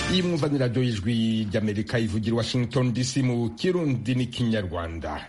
iyi mwumva ni radiyo y'ijwi ry'amerika ivugira i washington dc mu kirundi n'ikinyarwanda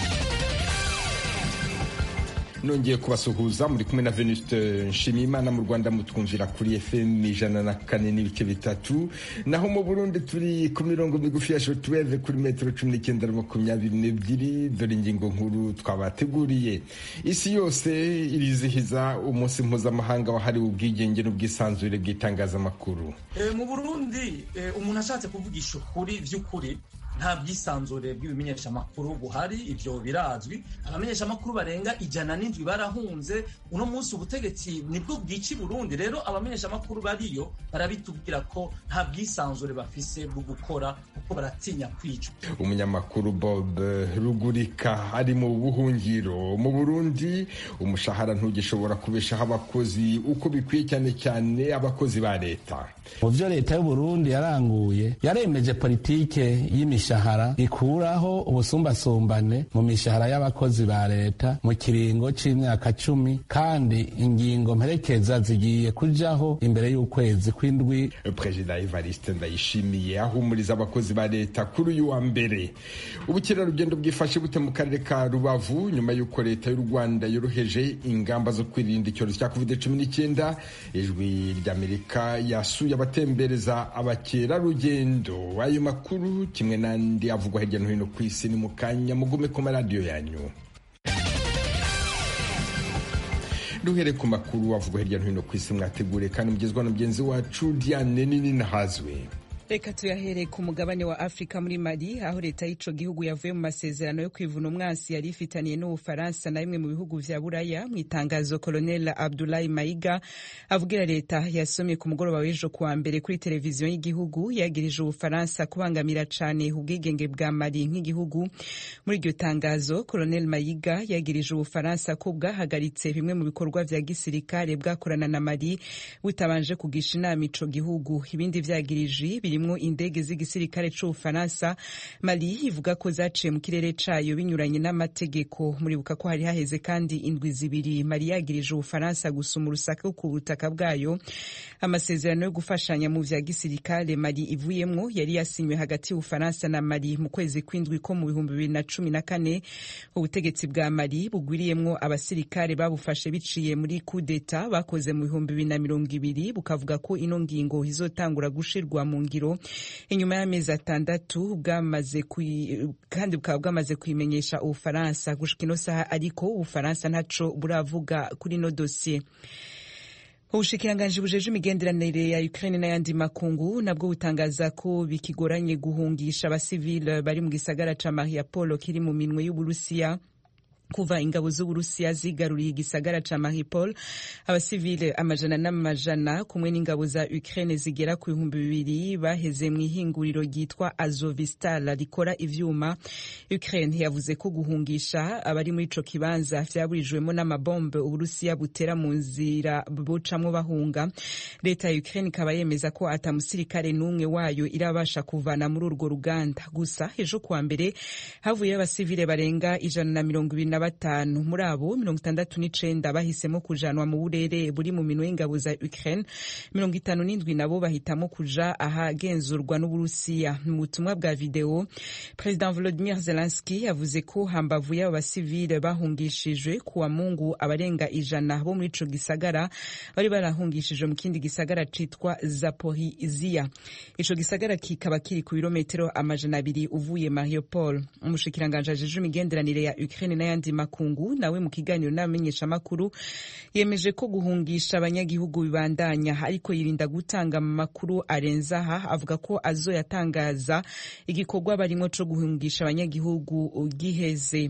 nongeye kubasuhuza muri kumwe na venuste nshimiyimana mu rwanda mutwumvira kuri fm ijana na kane n'ibice bitatu naho mu burundi turi ku mirongo migufi ya shotweve kuri metero cumi n'icyenda na makumyabiri n'ebyiri dore ingingo nkuru twabateguriye isi yose irizihiza umunsi mpuzamahanga wahariwe ubwigenge n'ubwisanzure bw'itangazamakuru mu burundi umuntu ashatse kuvugisha ukuri by'ukuri nta bwisanzure bw'ibimenyeshamakuru buhari ibyo birazwi abamenyeshamakuru barenga ijana n'indwi barahunze uno munsi ubutegetsi nibwo bwica i burundi rero abamenyeshamakuru bariyo barabitubwira ko nta bwisanzure bafise bwo gukora kuko baratinya kwicwa umunyamakuru bob rugurika ari mu buhungiro mu burundi umushahara ntugishobora kubeshaho abakozi uko bikwiye cyane cyane abakozi ba leta mu byo leta y'uburundi yaranguye yaremeje politike y'imishahara imishahara ikuraho ubusumbasumbane mu mishahara y'abakozi ba leta mu kiringo c'imyaka cumi kandi ingingo mperekeza zigiye kujaho imbere y'ukwezi kw'indwi perezida evariste ndayishimiye ahumuriza abakozi ba leta kuri uyu wa mbere ubukerarugendo bwifashe bute mu karere ka rubavu nyuma y'uko leta y'u rwanda yoroheje ingamba zo kwirinda icyorezo cya covid cumi n'icyenda ijwi ry'amerika yasuye abatembereza abakerarugendo ayo makuru kimwe na n'andi avugwa hirya no hino ku isi ni mu kanya mugume ku maradiyo yanyu duhere ku makuru avugwa hirya no hino ku isi mwategure kandi mugezwa na mugenzi wacu diane nini nahazwe reka tuyahere ku mugabane wa afurika muri mali aho leta y'ico gihugu yavuye mu masezerano yo kwivuna umwansi yari ifitaniye n'ubufaransa na bimwe mu bihugu vya buraya mu itangazo colonel abdulahi maiga avugira leta yasomye ku mugoroba w'ejo kuwa mbere kuri televiziyo y'igihugu yagirije ubufaransa kubangamira cane ubwigenge bwa mali nk'igihugu muri iryo tangazo colonel maiga yagirije ubufaransa ko bwahagaritse bimwe mu bikorwa vya gisirikare bwakorana na mali butabanje kugisha inama ico gihugu ibindi vyagirije birimwo indege z'igisirikare c'ubufaransa mali ivuga ko zaciye mu kirere cayo binyuranye n'amategeko muribuka ko hari haheze kandi indwi zibiri mali yagirije ubufaransa gusuma urusaka ku butaka bwayo amasezerano yo gufashanya mu vya gisirikare mali ivuyemwo yari yasinywe hagati y'ubufaransa na mali mu kwezi kw'indwi ko mu bihumbi bibiri na cumi na kane ubutegetsi bwa mali bugwiriyemwo abasirikare babufashe biciye muri kudeta bakoze mu bihumbi bibiri na mirongo ibiri bukavuga ko ino ngingo izotangura gushirwa mu ngiro inyuma y'amezi atandatu bwamaze kandi bukaba bwamaze kuyimenyesha ubufaransa gushika ino saha ariko ubufaransa ntaco buravuga kuri ino dosiye ubushikiranganji bujeje imigenderanire ya Ukraine n'ayandi makungu nabwo butangaza ko bikigoranye guhungisha abasivile bari mu gisagara ca Mariupol kiri mu minwe y'Uburusiya kuva ingabo z'uburusiya zigaruriye igisagara ca Mariupol abasivile amajana n'amajana kumwe n'ingabo za Ukraine zigera ku bihumbi bibiri baheze mu ihinguriro ryitwa Azovistal rikora ivyuma Ukraine yavuze ko guhungisha abari muri ico kibanza vyaburijwemo n'amabombe uburusiya butera mu nzira bucamwo bahunga leta ya Ukraine ikaba yemeza ko ata musirikare n'umwe wayo irabasha kuvana muri urwo ruganda gusa ejo kuwa mbere havuyeyo abasivile barenga ijana na mirongo ibiri na batanu muri abo mirongo itandatu n'icenda bahisemo kujanwa mu burere buri mu minwe y'ingabo za Ukraine mirongo itanu n'indwi nabo bahitamo kuja ahagenzurwa n'Uburusiya mu butumwa bwa video President Volodymyr Zelensky yavuze ko hambavu y'abo basivile bahungishijwe kuwa Mungu abarenga ijana bo muri ico gisagara bari barahungishijwe mu kindi gisagara citwa Zaporizhia ico gisagara kikaba kiri ku birometero amajana abiri uvuye Mariupol umushikiranganje ajejwe imigenderanire ya Ukraine n'ayandi makungu nawe mu kiganiro n'abamenyeshamakuru yemeje ko guhungisha abanyagihugu bibandanya ariko yirinda gutanga amakuru arenza aha avuga ko azoyatangaza igikorwa barimo co guhungisha abanyagihugu giheze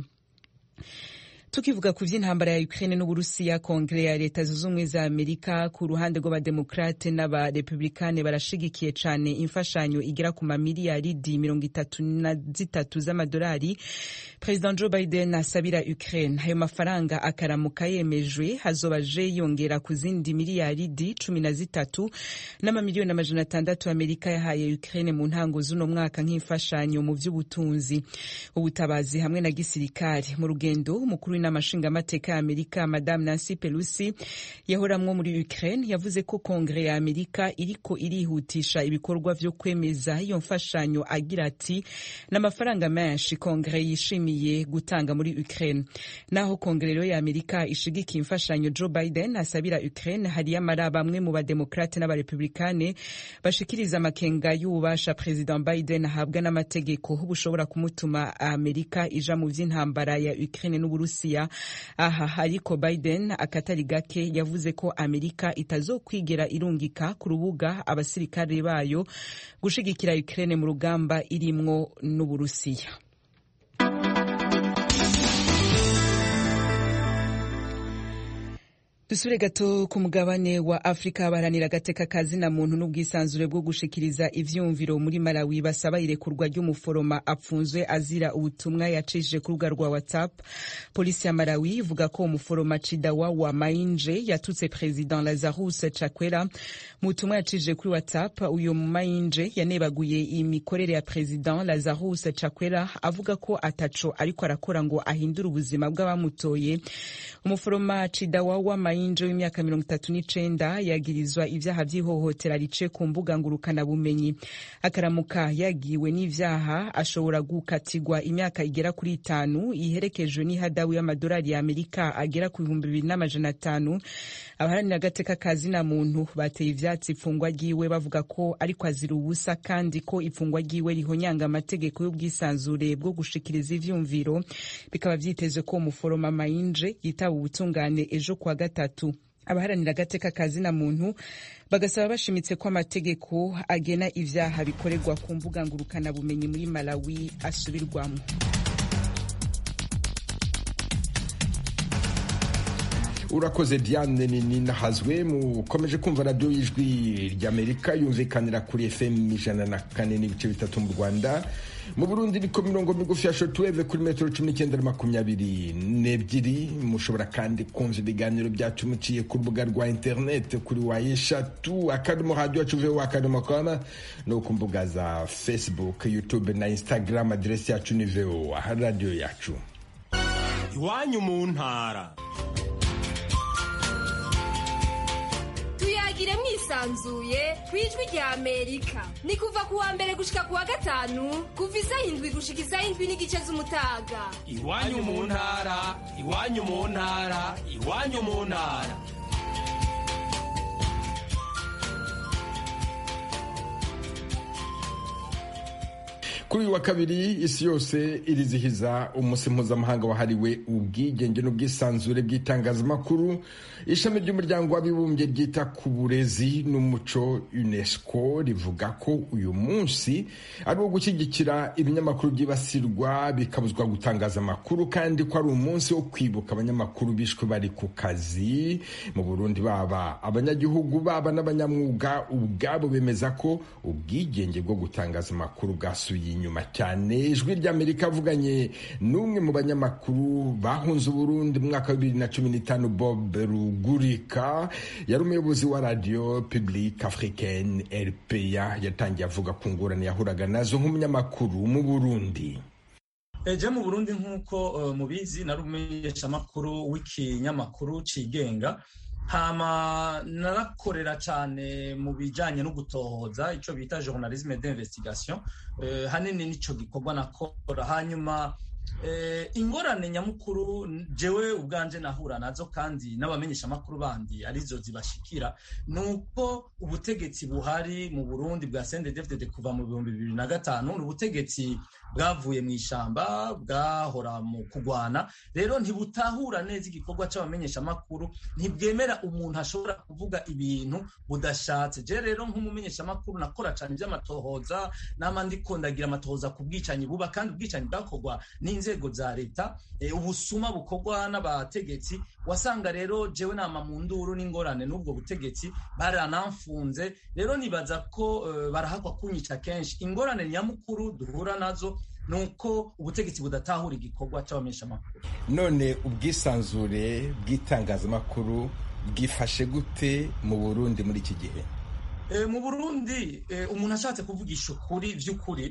tukivuga ku vy'intambara ya Ukraine n'Uburusiya kongere ya leta zunze ubumwe za Amerika ku ruhande rw'abademokrate n'abarepublikane barashigikiye cane imfashanyo igera ku mamiliyaridi mirongo itatu na zitatu z'amadolari President Joe Biden asabira Ukraine ayo mafaranga akaramuka yemejwe hazoba je yongera ku zindi miliyaridi cumi na zitatu n'amamiliyoni amajana atandatu Amerika yahaye Ukraine mu ntango z'uno mwaka nk'imfashanyo mu vy'ubutunzi ubutabazi hamwe na gisirikare mu rugendo umukuru w'inama nshingamateka ya amerika madame nancy pelosi yahoramwo muri ukraine yavuze ko kongere ya amerika iriko irihutisha ibikorwa vyo kwemeza iyo mfashanyo agira ati n'amafaranga menshi kongere yishimiye gutanga muri ukraine naho kongere rero ya amerika ishigikiye imfashanyo joe biden asabira ukraine hariyo amara bamwe mu bademokrate n'abarepublikane bashikiriza amakenga y'ububasha president biden ahabwa n'amategeko bushobora kumutuma amerika ija mu vy'intambara ya ukraine n'uburusiya aha ariko biden akatari gake yavuze ko amerika itazokwigera irungika ku rubuga abasirikare bayo gushigikira ukraine mu rugamba irimwo n'uburusiya dusubire gato ku mugabane wa afurika baharanira agateka kazina muntu n'ubwisanzure bwo gushikiriza ivyumviro muri malawi basaba irekurwa ry'umuforoma apfunzwe azira ubutumwa yacishije ku rubuga rwa whatsapp polisi ya malawi ivuga ko umuforoma cidawa wa mainje yatutse president lazarus chakwera mu butumwa yacishije kuri whatsapp uyu mainje yanebaguye imikorere ya president lazarus chakwera avuga ko ataco ariko arakora ngo ahindure ubuzima bw'abamutoye umuforoma cidawa wa mainje w'imyaka mirongo itatu n'icenda yagirizwa ivyaha vy'ihohotera rice ku mbuga ngurukanabumenyi akaramuka yagiwe n'ivyaha ashobora gukatirwa imyaka igera kuri itanu iherekejwe n'ihadabu y'amadolari ya amerika agera ku bihumbi bibiri n'amajana atanu abaharanira agateka ka zina muntu bateye ivyatsi ifungwa ryiwe bavuga ko ariko azira ubusa kandi ko ifungwa ryiwe rihonyanga amategeko y'ubwisanzure bwo gushikiriza ivyumviro bikaba vyitezwe ko umuforoma mayinje yitaba ubutungane ejo kuwa gatatu abaharanira agateka ka zina muntu bagasaba bashimitse ko amategeko agena ivyaha bikorerwa ku mbuga ngurukanabumenyi muri malawi asubirwamo urakoze diane nini nahazwe mukomeje kumva radiyo y'ijwi ry'amerika yumvikanira kuri fm ijana na kane n'ibice bitatu mu rwanda mu burundi niko mirongo migufi ya shotuweve kuri metero cumi n'icyenda na makumyabiri n'ebyiri mushobora kandi kumva ibiganiro byacu muciye ku rubuga rwa interineti kuri wa eshatu akadomo radiyo yacu veho akadomo koma no ku mbuga za facebook youtube na instagram aderesi yacu ni veho radiyo yacu iwanyu mu ntara tuyagire mwisanzuye ku ijwi rya amerika ni kuva ku wa mbere gushika ku wa gatanu kuva isaha indwi gushika isaha indwi n'igice z'umutaga iwanyu mu ntara iwanyu mu ntara iwanyu mu ntara kuri uyu wa kabiri isi yose irizihiza umunsi mpuzamahanga wahariwe ubwigenge n'ubwisanzure bw'itangazamakuru ishami ry'umuryango w'abibumbye ryita ku burezi n'umuco unesco rivuga ko uyu munsi ari uwo gushyigikira ibinyamakuru byibasirwa bikabuzwa gutangaza amakuru kandi ko ari umunsi wo kwibuka abanyamakuru bishwe bari ku kazi mu burundi baba abanyagihugu baba n'abanyamwuga ubwabo bemeza ko ubwigenge bwo gutangaza amakuru bwasuye inyuma cyane ijwi ry'amerika avuganye n'umwe mu banyamakuru bahunze uburundi mu mwaka wa bibiri na cumi n'itanu bob rugurika yari umuyobozi wa radiyo publique africaine rpa yatangiye avuga ku ngorane yahuraga nazo nk'umunyamakuru mu burundi eje mu burundi nk'uko mubizi nari umumenyeshamakuru w'ikinyamakuru cigenga hama narakorera cyane mu bijyanye no gutohoza icyo bita journalisme d'investigation hanini nicyo gikorwa nakora hanyuma ingorane nyamukuru jewe ubwanje nahura nazo kandi n'abamenyeshamakuru bandi arizo zibashikira ni uko ubutegetsi buhari mu burundi bwa sendedefdede kuva mu bihumbi bibiri na gatanu ni ubutegetsi bwavuye mu ishamba bwahora mu kugwana rero ntibutahura neza igikorwa c'abamenyeshamakuru ntibwemera umuntu ashobora kuvuga ibintu budashatse je rero nk'umumenyeshamakuru nakora cane ivy'amatohoza nama ndiko ndagira amatohoza ku bwicanyi buba kandi ubwicanyi bwakorwa n'inzego za leta ubusuma bukorwa n'abategetsi wasanga rero jewe nama mu nduru n'ingorane n'ubwo butegetsi baranamfunze rero nibaza ko barahakwa kunyica kenshi ingorane nyamukuru duhura nazo nuko ubutegetsi budatahura igikorwa c'abamenyeshamakuru none ubwisanzure bw'itangazamakuru bwifashe gute mu burundi muri iki gihe mu burundi umuntu ashatse kuvugisha ukuri vy'ukuri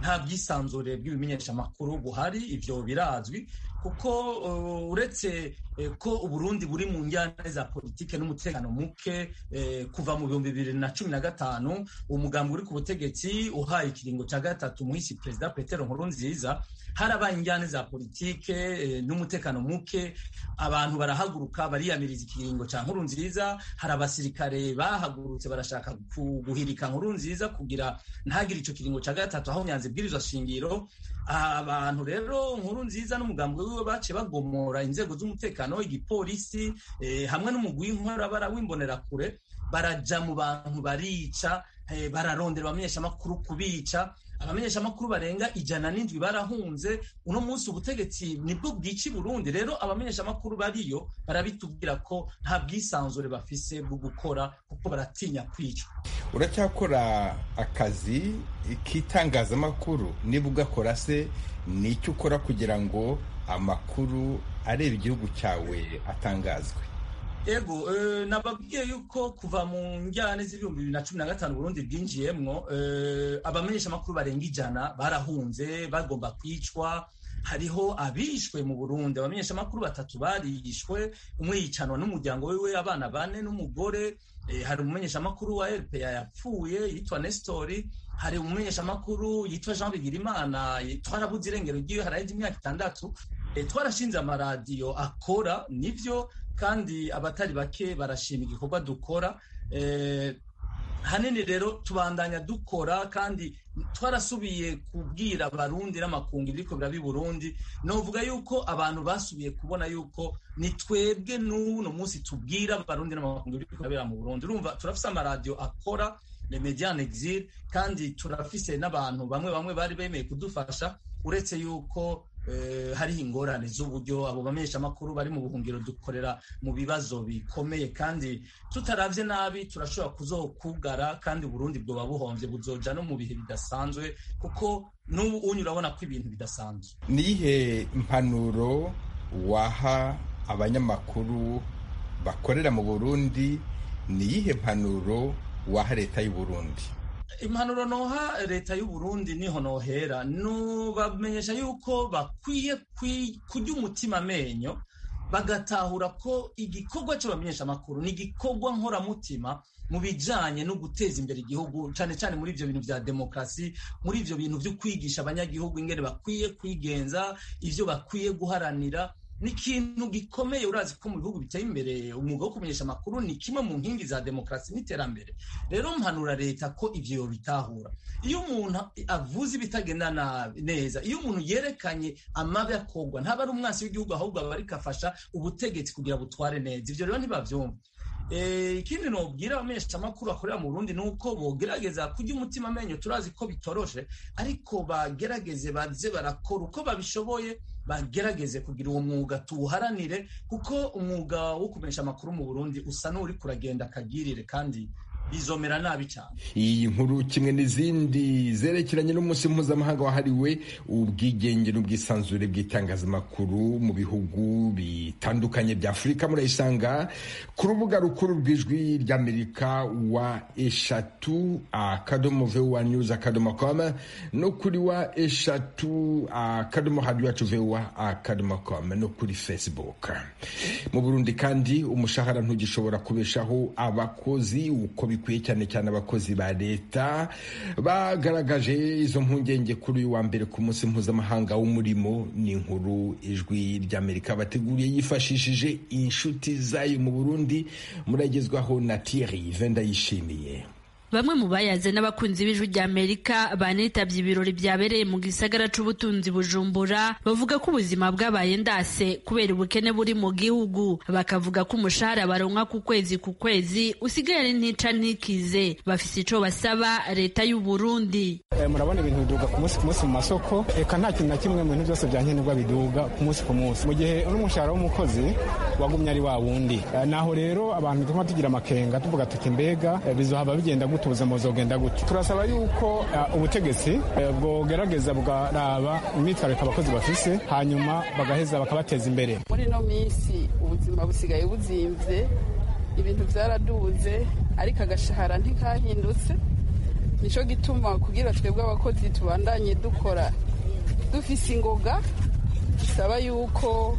nta bwisanzure bw'ibimenyeshamakuru buhari ivyo birazwi kuko uretse ko uburundi buri mu njyana za politike n'umutekano muke kuva mu bihumbi bibiri na cumi na gatanu umugambi uri ku butegetsi uhaye ikiringo cya gatatu muhisi perezida petero nkurunziza harabaye injyane za politike n'umutekano muke abantu barahaguruka bariyamiriza ikiringo cya nkurunziza hari abasirikare bahagurutse barashaka guhirika nkurunziza kugira ntagire icyo kiringo cya gatatu aho nyanza ibwirizwa shingiro abantu rero nkuru nziza n'umugambi wiwe baciye bagomora inzego z'umutekano igipolisi hamwe n'umugwi w'inkorabara w'imbonerakure baraja mu bantu barica bararondera abamenyeshamakuru kubica abamenyeshamakuru barenga ijana n'indwi barahunze uno munsi ubutegetsi nibwo bwica i burundi rero abamenyeshamakuru bariyo barabitubwira ko nta bwisanzure bafise bwo gukora kuko baratinya kwicwa uracyakora akazi k'itangazamakuru niba ugakora se ni icyo ukora kugira ngo amakuru areba igihugu cyawe atangazwe ego nababwiye yuko kuva mu njyane z'ibihumbi bibiri na cumi na gatanu burundi bwinjiyemwo abamenyeshamakuru barenga ijana barahunze bagomba kwicwa hariho abishwe mu burundi abamenyeshamakuru batatu barishwe umwe yicanwa n'umuryango wiwe abana bane n'umugore hari umumenyeshamakuru wa rpa yapfuye yitwa nestori hari umumenyeshamakuru yitwa jean bigirimana twarabuze irengero ryiwe hararenze imyaka itandatu twarashinze amaradiyo akora nivyo kandi abatari bake barashima igikorwa dukora hanini rero tubandanya dukora kandi twarasubiye kubwira abarundi n'amakungu ibiriko birabi burundi novuga yuko abantu basubiye kubona yuko ni twebwe n'uno munsi tubwira abarundi n'amakungu ibiriko birabera mu burundi urumva turafise amaradiyo akora le median exil kandi turafise n'abantu bamwe bamwe bari bemeye kudufasha uretse yuko hariho ingorane z'uburyo abo bamenyeshamakuru bari mu buhungiro dukorera mu bibazo bikomeye kandi tutaravye nabi turashobora kuzokugara kandi Burundi bwoba buhomvye buzoja no mu bihe bidasanzwe kuko n'ubu unyu urabona ko ibintu bidasanzwe niyihe impanuro waha abanyamakuru bakorera mu Burundi niyihe mpanuro waha leta y'u Burundi impanuro noha leta y'u Burundi niho nohera nubamenyesha yuko bakwiye kurya umutima amenyo bagatahura ko igikorwa cy'abamenyesha amakuru ni igikorwa nkoramutima mu bijanye no guteza imbere igihugu cyane cyane muri ivyo bintu vya demokrasi muri ivyo bintu vyo kwigisha abanyagihugu ingene bakwiye kwigenza ivyo bakwiye guharanira ni ikintu gikomeye urazi ko mu bihugu biteye imbere umwuga wo kumenyesha amakuru ni kimwe mu nkingi za demokarasi n'iterambere rero mpanura leta ko ivyo yobitahura iyo umuntu avuze ibitagenda neza iyo umuntu yerekanye amabi akorwa ntaba ari umwansi w'igihugu ahubwo aba ariko afasha ubutegetsi kugira butware neza ivyo rero ntibavyumva ikindi nobwira abamenyeshamakuru bakorera mu Burundi nuko bogerageza kurya umutima amenyo turazi ko bitoroshe ariko bagerageze baze barakora uko babishoboye bagerageze kugira uwo mwuga tuwuharanire kuko umwuga wo kumenyesha amakuru mu Burundi usa n'uri kuragenda akagirire kandi bizomera nabi cyane iyi nkuru kimwe n'izindi zerekeranye n'umunsi mpuzamahanga wahariwe ubwigenge n'ubwisanzure bw'itangazamakuru mu bihugu bitandukanye bya afurika murayisanga ku rubuga rukuru rw'ijwi ry'amerika wa eshatu akadomo vowa news akadomo com no kuri wa eshatu akadomo hadi wacu vowa akadomo com no kuri facebook mu burundi kandi umushahara ntugishobora kubeshaho abakozi uko bikwiye cyane cyane abakozi ba leta bagaragaje izo mpungenge kuri uyu wa mbere ku munsi mpuzamahanga w'umurimo ni inkuru ijwi ry'amerika bateguriye yifashishije inshuti zayo mu burundi muragezwaho na thierry venda yishimiye bamwe mu bayaze n'abakunzi b'ijwi rya amerika banitabye ibirori byabereye mu gisagara c'ubutunzi bujumbura bavuga ko ubuzima bwabaye ndase kubera ubukene buri mu gihugu bakavuga ko umushahara baronka ku kwezi ku kwezi usigaye ari ntica ntikize bafise ico basaba leta y'u Burundi e, murabona ibintu biduga ku munsi ku munsi mu masoko eka nta kintu na kimwe mu bintu byose bya nkenerwa biduga ku munsi ku munsi mu gihe n'umushahara w'umukozi wagumye ari wa wundi e, naho rero abantu tuma tugira amakenga tuvuga tuti mbega e, bizohava bigenda gute ubuzima buzogenda gute turasaba yuko uh, ubutegetsi uh, bwogerageza bwaraba imyitwariko abakozi bafise hanyuma bagaheza bakabateza imbere muri ino minsi ubuzima busigaye buzimvye ibintu vyaraduze ariko agashahara ntikahindutse nico gituma kugira twebwe abakozi tubandanye dukora dufise ingoga bisaba yuko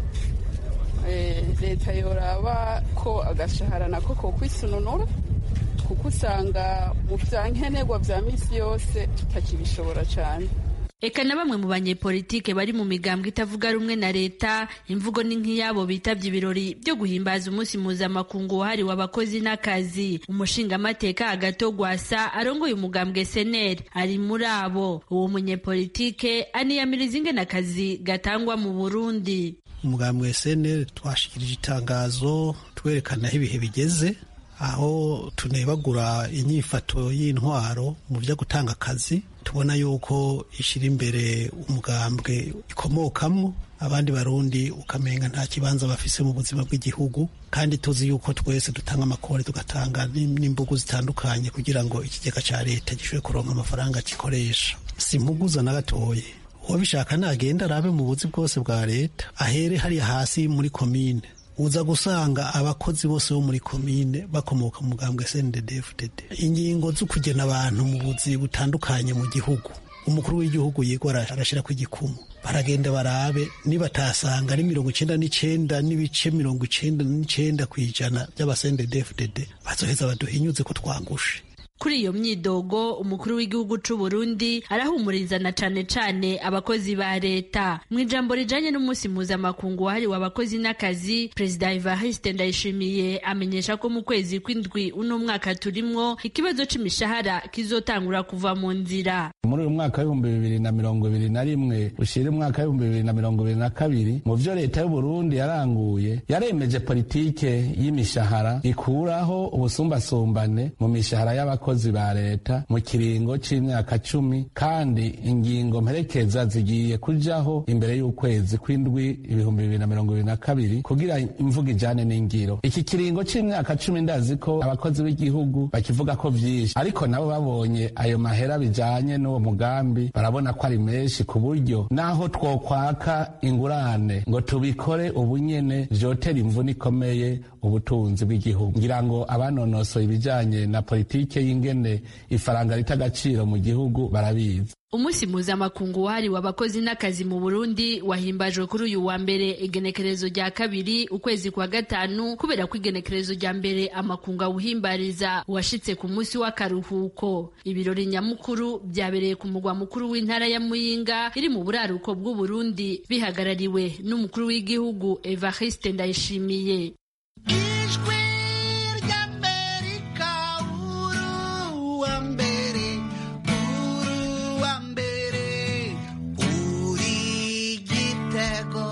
leta yoraba ko agashahara nako ko kwisununura kuko usanga mu bya nkenerwa bya minsi yose tutakibishobora cyane eka na bamwe mu banyepolitike bari mu migambwe itavuga rumwe na leta imvugo ni nk'iyabo bitabye ibirori byo guhimbaza umunsi mpuzamakungu wahariwe abakozi n'akazi umushingamateka hagati gwasa arongoye umugambwe seneri ari muri abo uwo munyepolitike aniyamiriza ingene akazi gatangwa mu burundi umugambwe seneri twashikirije itangazo twerekana aho ibihe bigeze aho tunebagura inyifato y'intwaro mu byo gutanga akazi tubona yuko ishyira imbere umugambwe ikomokamwo abandi barundi ukamenga nta kibanza bafise mu buzima bw'igihugu kandi tuzi yuko twese dutanga amakore tugatanga n'imbugu zitandukanye kugira ngo ikigega cya leta gishobore kuronka amafaranga gikoresha si impuguza na gatoye uwabishaka nagenda arabe mu buzi bwose bwa leta ahere hariya hasi muri komine uza gusanga abakozi bose bo muri komine bakomoka mu mugambwe CNDD-FDD ingingo zo kugena abantu mu buzi butandukanye mu gihugu umukuru w'igihugu yigora arashira ku igikumu baragenda barabe nibatasanga ari mirongo icenda n'icenda n'ibice mirongo icenda n'icenda kw'ijana by'abasendedefdd bazoheza baduhinyuze ko twangushe kuri iyo myidogo umukuru w'igihugu c'u Burundi arahumuriza na cane cane abakozi ba leta mu ijambo rijanye n'umunsi mpuzamakungu wahariwe abakozi n'akazi perezida Evariste Ndayishimiye amenyesha ko mu kwezi kw'indwi uno mwaka turimwo ikibazo c'imishahara kizotangura kuva mu nzira muri uyu mwaka w'ibihumbi bibiri na mirongo ibiri na rimwe ushira umwaka w'ibihumbi bibiri na mirongo ibiri na kabiri mu vyo leta y'u Burundi yaranguye yaremeje politike y'imishahara ikuraho ubusumbasumbane mu mishahara y'abakozi abakozi ba leta mu kiringo c'imyaka cumi kandi ingingo mperekeza zigiye kujaho imbere y'ukwezi kw'indwi ibihumbi bibiri na mirongo ibiri na kabiri kugira imvuga ijane n'ingiro iki kiringo c'imyaka cumi ndazi ko abakozi b'igihugu bakivuga ko vyinshi ariko nabo babonye ayo mahera bijanye n'uwo mugambi barabona ko ari menshi ku buryo naho twokwaka ingurane ngo tubikore ubunyene vyotera imvune ikomeye ubutunzi bw'igihugu ngira ngo abanonosoye ibijanye na politike y'ingene ifaranga rita agaciro mu gihugu barabizi umunsi mpuzamakungu wahariwe abakozi n'akazi mu burundi wahimbajwe kuri uyu wa mbere igenekerezo rya kabiri ukwezi kwa gatanu kubera ko igenekerezo rya mbere amakungu awuhimbariza washitse ku munsi w'akaruhuko ibirori nyamukuru byabereye ku mugwa mukuru w'intara ya muyinga iri mu buraruko bw'uburundi bihagarariwe n'umukuru w'igihugu evariste ndayishimiye ijwi ry'amerika uruwa mbere uruwa mbere uri igitego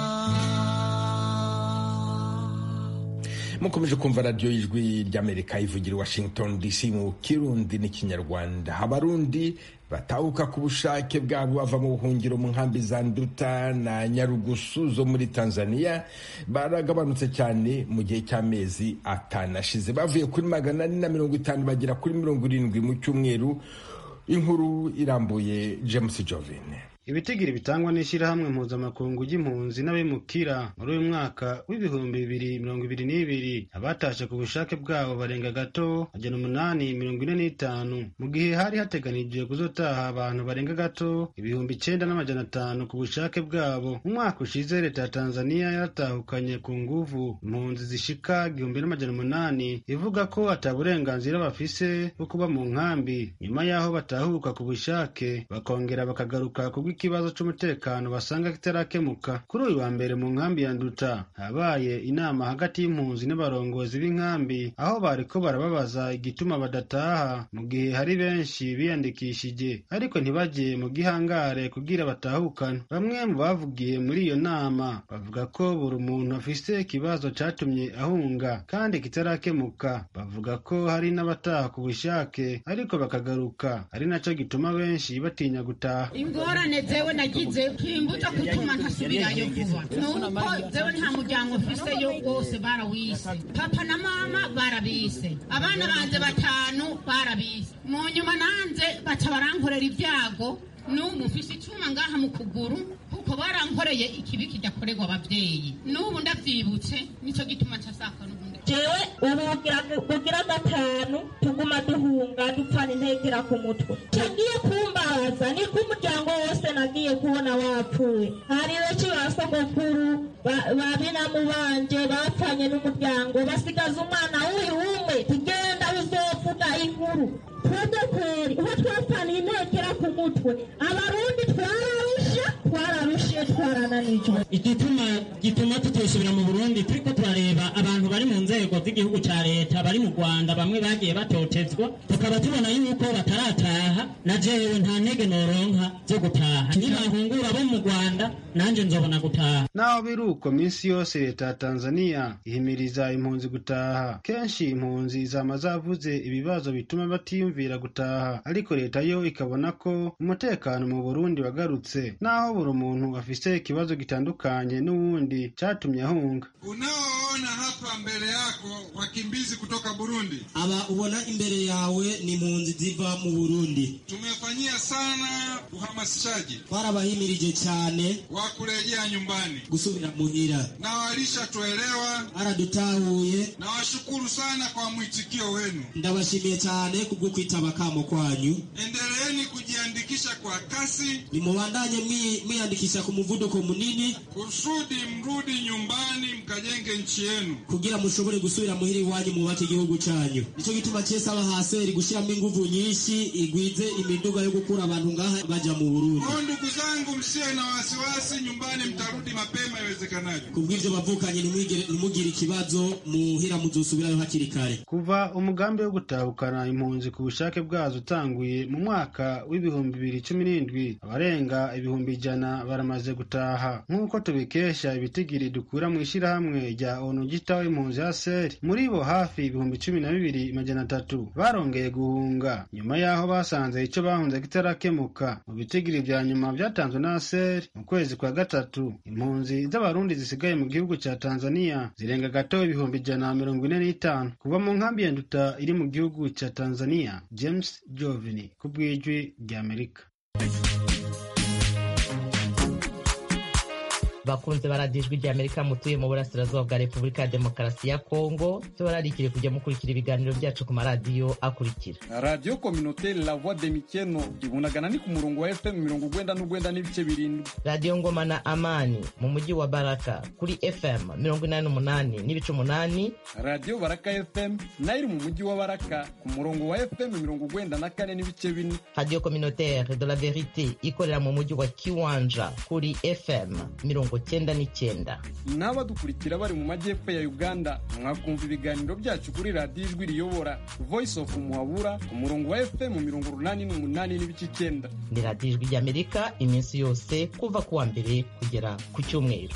mukomeje kumva radiyo y'ijwi ry'amerika ivugira i washington dc mu kirundi n'ikinyarwanda abarundi batahuka ku bushake bwabo bava mu buhungiro mu nkambi za nduta na nyarugusu zo muri tanzania baragabanutse cyane mu gihe cy'amezi atanu ashize bavuye kuri magana ane na mirongo itanu bagera kuri mirongo irindwi mu cyumweru inkuru irambuye james jovine ibitigiri bitangwa n'ishyirahamwe mpuzamakungu ry'impunzi n'abimukira muri uyu mwaka w'ibihumbi bibiri mirongo ibiri n'ibiri abatashe ku bushake bwabo barenga gato agena umunani mirongo ine n'itanu mu gihe hari hateganijwe kuzotaha abantu barenga gato ibihumbi icenda n'amajana atanu ku bushake bwabo mu mwaka ushize leta ya tanzaniya yaratahukanye ku nguvu impunzi zishika igihumbi n'amajana umunani ivuga ko ata burenganzira bafise bwo kuba mu nkambi nyuma y'aho batahuka ku bushake bakongera bakagaruka kubw ikibazo c'umutekano basanga kitarakemuka kuri uyu wa mbere mu nkambi ya nduta habaye inama hagati y'impunzi n'abarongozi b'inkambi aho bariko barababaza igituma badataha mu gihe hari benshi biyandikishije ariko ntibajye mu gihangare kugira batahukane bamwe mu bavugiye muri iyo nama bavuga ko buri muntu afise ikibazo catumye ahunga kandi kitarakemuka bavuga ko hari n'abataha ku bushake ariko bakagaruka ari naco gituma benshi batinya gutaha ingorane zewe nagize kimbuza gutuma ntasubirayo vuba nuko zewe nta muryango mfiseyo wose barawise papa na mama barabise abana banje batanu barabise mu nyuma nanze baca barankorera ibyago n'ubu mfise icuma ngaha mu kuguru kuko barankoreye ikibi kidakorerwa abavyeyi n'ubu ndavyibutse nico gituma ncasaka n'ubundi jewe ubu bugira- bugira gatanu tuguma duhunga dupfana intekera ku mutwe cagiye kumbaza niko umuryango wose nagiye kubona wapfuye hari benshi ba sogokuru ba- ba binamu banje bapfanye n'umuryango basigaza umwana w'uyu umwe tugenda uzovuga inkuru twebwe kweri uho twapfaniye intekera ku mutwe abarundi twararusha twararushe twarananijwe igituma gituma tutosubira mu burundi turiko turareba abantu bari mu nzego z'igihugu ca leta bari mu rwanda bamwe bagiye batotezwa tukaba tubona yuko batarataha na jewe nta ntege noronka zo gutaha nibahungura bo mu rwanda nanje nzobona gutaha naho biri uko minsi yose leta ya tanzania ihimiriza impunzi gutaha kenshi impunzi zama zavuze ibibazo bituma batiyumvira gutaha ariko leta yo ikabona ko umutekano mu burundi wagarutse naho buri muntu afise ikibazo gitandukanye n'uwundi catumye ahunga Unaoona hapa mbele yako wakimbizi kutoka Burundi, aba ubona imbere yawe ni impunzi ziva mu burundi tumefanyia sana uhamasishaji twarabahimirije cyane wa kurejea nyumbani gusubira muhira na walishatuelewa. baradutahuye Nawashukuru sana kwa mwitikio wenu. ndabashimiye cyane kubwo kwitaba kamo kwanyu Endeleeni kujiandikisha kwa kasi nimubandanye mwi- mwiyandikisha ku muvuduko munini kusudi mrudi nyumbani mkajenge nchi yenu. kugira mushobore gusubira muhira iwanyu mwubake igihugu cyanyu nicyo gituma cyese aba haseri gushyiramo inguvu nyinshi igwize imiduga yo gukura abantu ngaha baja mu burundi Kwa ndugu zangu, msiwe na wasiwasi, nyumbani mtarudi mapema iwezekanavyo. kubw'ivyo bavukanye nimwigire- nimugire ikibazo muhira muzosubirayo hakiri kare kuva umugambi wo gutahukana impunzi ku bushake bwazo utanguye mu mwaka w'ibihumbi bibiri cumi n'indwi abarenga ibihumbi ijana baramaze gutaha nk'uko tubikesha ibitigiri dukura mu ishyirahamwe rya onu gitaho impunzi ya seri muri bo hafi ibihumbi cumi na bibiri majana atatu barongeye guhunga nyuma y'aho basanze icyo bahunze kitarakemuka mu bitigiri vya nyuma vyatanzwe na seri mu kwezi kwa gatatu impunzi z'abarundi zisigaye mu gihugu ca tanzania zirenga gato ibihumbi ijana na mirongo ine n'itanu kuva mu nkambi ya nduta iri mu gihugu ca tanzania james jovini ku bw'ijwi ry'amerika bakunze baradijwe rya amerika mutuye mu burasirazuba bwa repubulika ya demokarasi ya kongo tubararikire kujya mukurikira ibiganiro byacu ku maradiyo akurikira radiyo kominoteri la voix de mikeno ibunagana ni ku murongo wa fm mirongo ugwenda n'ugwenda n'ibice birindwi radiyo ngoma na amani mu mujyi wa baraka kuri fm mirongo inani n'umunani n'ibice umunani radiyo baraka fm nayo iri mu mujyi wa baraka ku murongo wa fm mirongo ugwenda na kane n'ibice bine radiyo communautaire de la verite ikorera mu mujyi wa kiwanja kuri fm mirongo cyenda n'icyenda n'abadukurikira bari mu majyepfo ya uganda mwakumva ibiganiro byacu kuri radiyo ijwi riyobora voice of muhabura ku murongo wa fm mirongo urunani n'umunani n'ibice icyenda ni radiyo ijwi ry'amerika iminsi yose kuva ku wa mbere kugera ku cyumweru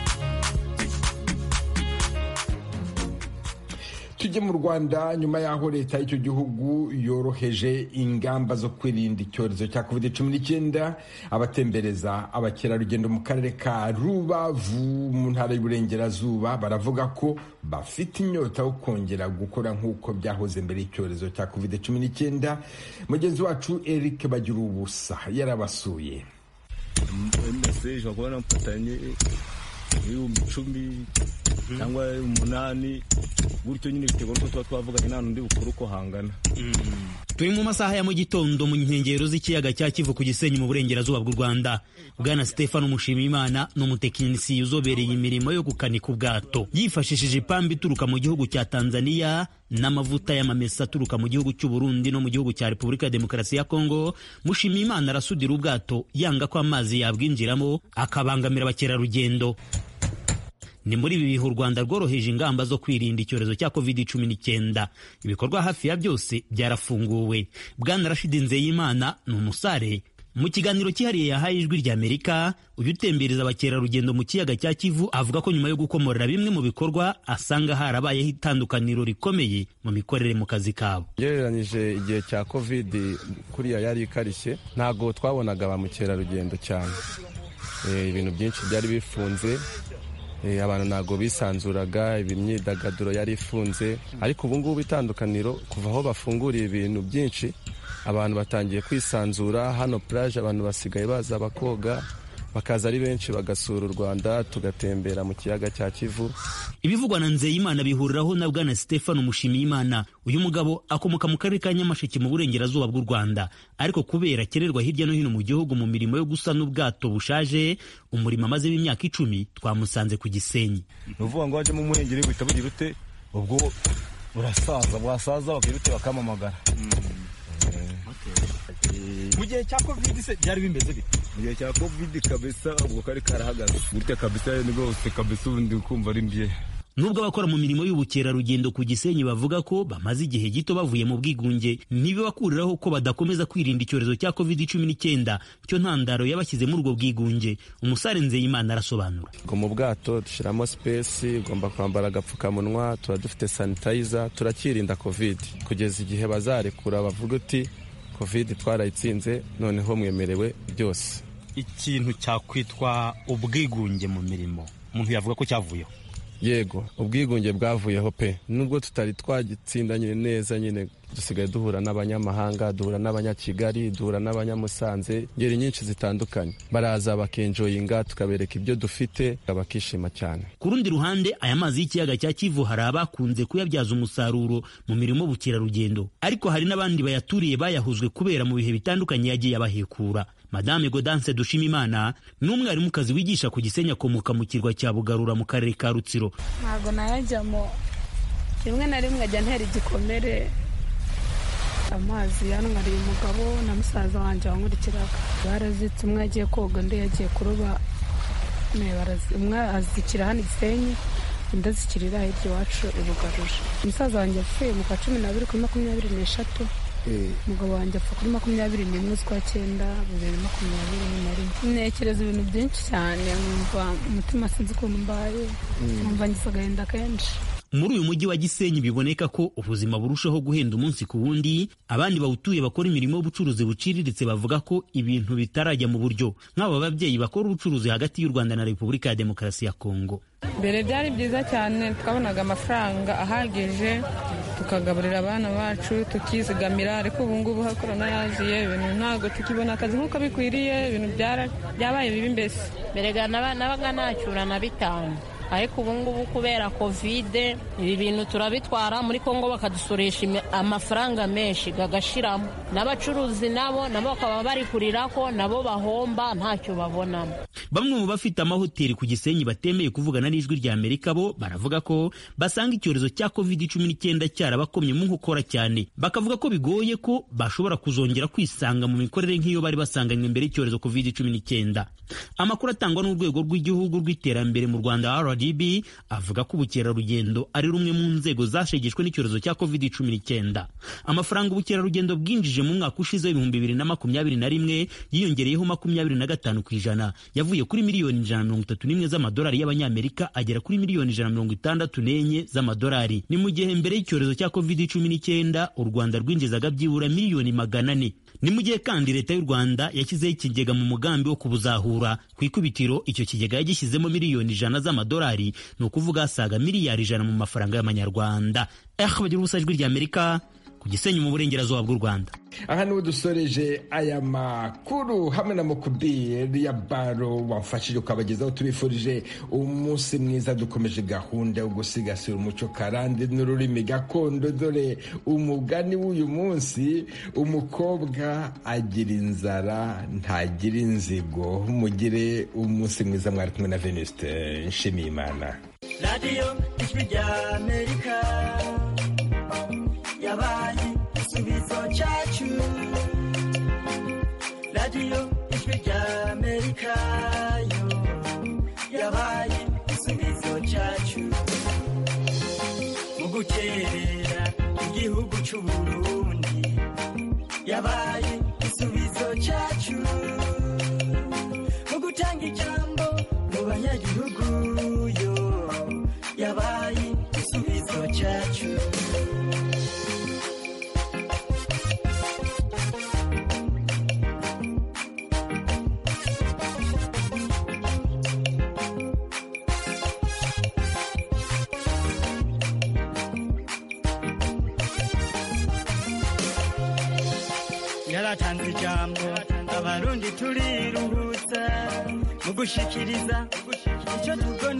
tujye mu rwanda nyuma y'aho leta y'icyo gihugu yoroheje ingamba zo kwirinda icyorezo cya covid cumi n'icyenda abatembereza abakerarugendo mu karere ka rubavu mu ntara y'uburengerazuba baravuga ko bafite inyota yo kongera gukora nk'uko byahoze mbere y'icyorezo cya covid cumi n'icyenda mugenzi wacu eric bagira ubusa yarabasuye mbese ushobora kubona mfatanye ibihumbi icumi cyangwa umunani gutyo nyine biterwa n'uko tuba twavuganye nta n'undi bukuru uko hangana turi mu masaha ya mu gitondo mu nkengero z'ikiyaga cya kivu ku gisenyi mu burengerazuba bw'u rwanda bwana stefano mushimiyimana ni umutekinisiye uzobereye imirimo yo gukanika ubwato yifashishije ipamba ituruka mu gihugu cya tanzania n'amavuta y'amamesa aturuka mu gihugu cy'u burundi no mu gihugu cya repubulika ya demokarasi ya kongo mushimiyimana arasudira ubwato yanga ko amazi yabwinjiramo akabangamira abakerarugendo ni muri ibi bihe u rwanda rworoheje ingamba zo kwirinda icyorezo cya covid cumi n'icyenda ibikorwa hafi ya byose byarafunguwe bwana rashidi nzeyimana ni umusare mu kiganiro cyihariye yahaye ijwi rya amerika uyu utembereza abakerarugendo mu kiyaga cya kivu avuga ko nyuma yo gukomorera bimwe mu bikorwa asanga harabayeho itandukaniro rikomeye mu mikorere mu kazi kabo ugereranyije igihe cya covid kuriya yari ikarishye ntabwo twabonaga ba mukerarugendo cyane ibintu byinshi byari bifunze abantu ntabwo bisanzuraga imyidagaduro yari ifunze ariko ubu ngubu itandukaniro kuva aho bafunguriye ibintu byinshi abantu batangiye kwisanzura hano puraje abantu basigaye baza bakoga bakaza ari benshi bagasura u rwanda tugatembera mu kiyaga cya kivu ibivugwa na nzeyimana bihuriraho na bwana stefano mushimiyimana uyu mugabo akomoka mu karere ka nyamasheke mu burengerazuba bw'u rwanda ariko kubera akererwa hirya no hino mu gihugu mu mirimo yo gusana ubwato bushaje umurimo amazemo imyaka icumi twamusanze ku gisenyi ni ukuvuga ngo wajemo umuhengeri buhita bugira ute ubwo burasaza bwasaza bagira ute bakamamagara mu gihe cya covid se byari bimeze bite mu gihe cya covid kabisa ubwo kari karahagaze gutya kabisa ni rwose kabisa ubundi kumva ari mbye nubwo abakora mu mirimo y'ubukerarugendo ku gisenyi bavuga ko bamaze igihe gito bavuye mu bwigunge ntibibakuriraho ko badakomeza kwirinda icyorezo cya covid cumi n'icyenda cyo ntandaro yabashyize muri ubwo bwigunge umusare nzeyimana arasobanura ngo mu bwato dushyiramo sipesi ugomba kwambara agapfukamunwa tuba dufite sanitayiza turakirinda covid kugeza igihe bazarekura bavuga uti covid twarayitsinze noneho mwemerewe byose ikintu cyakwitwa ubwigunge mu mirimo umuntu yavuga ko cyavuyeho yego ubwigunge bwavuyeho pe nubwo tutari twagitsinda nyine neza nyine dusigaye duhura n'abanyamahanga duhura n'abanyakigali duhura n'abanyamusanze ngeri nyinshi zitandukanye baraza bakenjoyinga tukabereka ibyo dufite bakishima cyane ku rundi ruhande aya mazi y'ikiyaga cya kivu hari abakunze kuyabyaza umusaruro mu mirimo y'ubukerarugendo ariko hari n'abandi bayaturiye bayahuzwe kubera mu bihe bitandukanye yagiye abahekura madame godance dushimimana ni umwarimukazi wigisha ku gisenyi akomoka mu kirwa cya bugarura mu karere ka rutsiro ntabwo nayajyamo rimwe na rimwe ajya ntera igikomere amazi yanwariye umugabo na musaza wanjye wankurikiraga barazitse umwe yagiye koga undi yagiye kuroba umwe azikira hano igisenyi undi azikirira hirya iwacu i bugaruje umusaza wanjye yapfuye mu kwa cumi n'abiri kuri makumyabiri n'eshatu umugabo wanjye apfa kuri makumyabiri n'imwe z'ukwa cyenda bibiri makumyabiri na rimwe ntekereza ibintu byinshi cyane nkumva umutima sinzi ukuntu mbaye nkumva ngize agahinda kenshi muri uyu mujyi wa gisenyi biboneka ko ubuzima burushaho guhenda umunsi ku wundi abandi bawutuye bakora imirimo y'ubucuruzi buciriritse bavuga ko ibintu bitarajya mu buryo nk'aba babyeyi bakora ubucuruzi hagati y'u rwanda na repubulika ya demokarasi ya kongo mbere byari byiza cyane twabonaga amafaranga ahagije tukagaburira abana bacu tukizigamira ariko ubu ngubu aho korona yaziye ibintu ntabwo tukibona akazi nk'uko bikwiriye ibintu byabaye bibi mbese mbere nabaga nacyura na bitanu ariko ubu ngubu kubera kovide ibi bintu turabitwara muri kongo bakadusoresha amafaranga menshi gagashiramo n'abacuruzi nabo nabo bakaba bari kurira ko nabo bahomba ntacyo babonamo bamwe mu bafite amahoteli ku gisenyi batemeye kuvugana n'ijwi rya amerika bo baravuga ko basanga icyorezo cya covid cumi n'icyenda cyarabakomye mu nkokora cyane bakavuga ko bigoye ko bashobora kuzongera kwisanga mu mikorere nk'iyo bari basanganywe mbere y'icyorezo covid cumi n'icyenda amakuru atangwa n'urwego rw'igihugu rw'iterambere mu rwanda rdb avuga ko ubukerarugendo ari rumwe mu nzego zashegeshwe n'icyorezo cya covid cumi n'icyenda amafaranga ubukerarugendo bwinjije mu mwaka ushize w'ibihumbi bibiri na makumyabiri na rimwe yiyongereyeho makumyabiri na gatanu ku ijana yavuye kuri miliyoni ijana na mirongo itatu n'imwe z'amadolari y'abanyamerika agera kuri miliyoni ijana na mirongo itandatu n'enye z'amadolari ni mu gihe mbere y'icyorezo cya covid cumi n'icyenda u rwanda rwinjizaga byibura miliyoni magana ane ni mu gihe kandi leta y'u rwanda yashyizeho ikigega mu mugambi wo kubuzahura ku ikubitiro icyo kigega yagishyizemo miliyoni ijana z'amadolari ni ukuvuga asaga miliyari ijana mu mafaranga y'amanyarwanda eh bagira ubusa ijwi ry'amerika ku gisenyi mu burengerazuba bw'u rwanda aha niho dusoreje aya makuru hamwe na mukubiri ya baro wamfashije ukabagezaho tubifurije umunsi mwiza dukomeje gahunda yo gusigasira umuco karande n'ururimi gakondo dore umugani w'uyu munsi umukobwa agira inzara ntagira inzigo mugire umunsi mwiza mwari kumwe na venuste nshimiyimana radiyo ijwi rya amerika yabaye igisubizo cyacu radiyo ijwi rya amerika yo yabaye igisubizo cyacu mu gukerera igihugu cy'u burundi yabaye igisubizo cyacu mu gutanga ijambo mu banyagihugu yo yabaye igisubizo cyacu yaratanze ijambo abarundi turiruhutsa mu gushikiriza icyo tubona